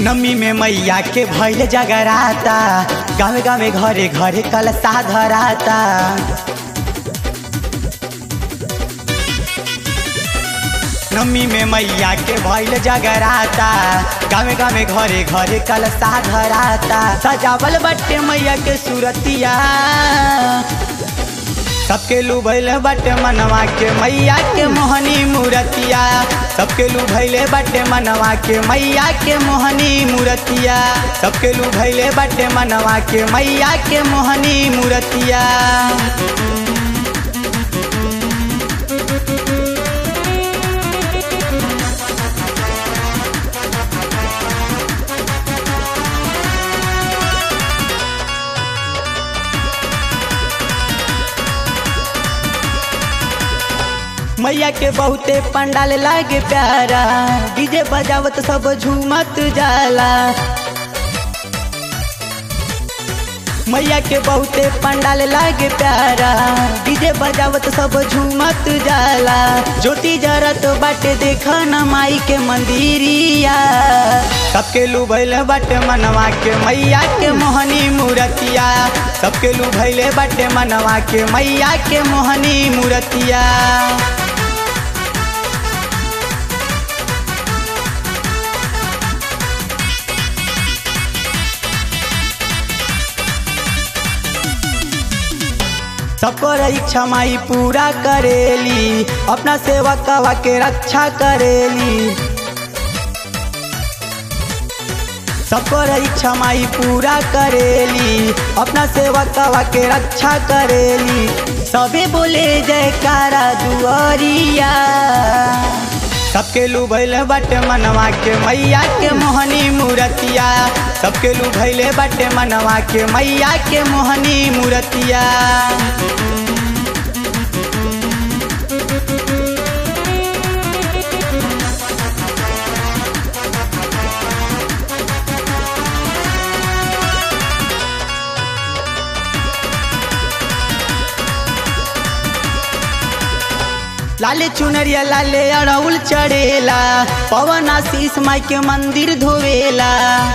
नमी में मैया के भैल जगराता गाँव गाँव घरे घरे कलसा धराता नमी में मैया के भैल जगराता गाँव गाँव घरे घरे कलसा धराता सजावल बट्टे मैया के सूरतिया सबके लुभैल बटे मनवा के मैया के मोहनी मूरतिया सबके लुभैले बटे मनवा के मैया के मोहनी मूरतिया सबके लुभैले बटे मनवा के मैया के मोहनी मूरतिया मैया के बहुते पंडाल लागे प्यारा डीजे बजावत सब झूमत जाला मैया के बहुते पंडाल लागे प्यारा डीजे बजावत सब झूमत जाला ज्योति जरत बाटे देख न माई के मंदिरिया सबके लुभैल बाटे मनवा के मैया के मोहनी मूरतिया सबके लुभैले बाटे मनवा के मैया के मोहनी मूरतिया सबकर इच्छा माई पूरा करेली अपना सेवकवा के रक्षा करेली सबकर इच्छा माई पूरा करेली अपना सेवकवा के रक्षा करेली सबे बोले जयकारा दुआरिया सबके लुभैले बटे मनवा के मैया के मोहनी मूरतिया सबके लुभैले बटे मनवा के मैया के मोहनी मूरतिया लाले चुनरिया लाले अड़ौल चढ़ेला पवन आशीष माई के मंदिर धोवेला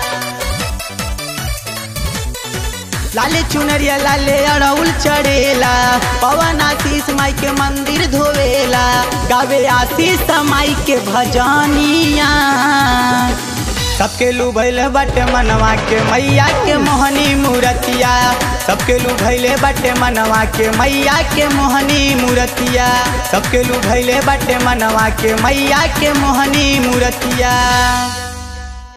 लाले चुनरिया लाले अड़ौल चढ़ेला पवन आशीष माई के मंदिर धोवेला गावे आशीष माई के भजनिया सबके लुभैले बटे मनवा के मैया के मोहनी मूरतिया सबके लुभैले बटे मनवा के मैया के मोहनी मूरतिया सबके लुभैले बटे मनवा के मैया के मोहनी मूरतिया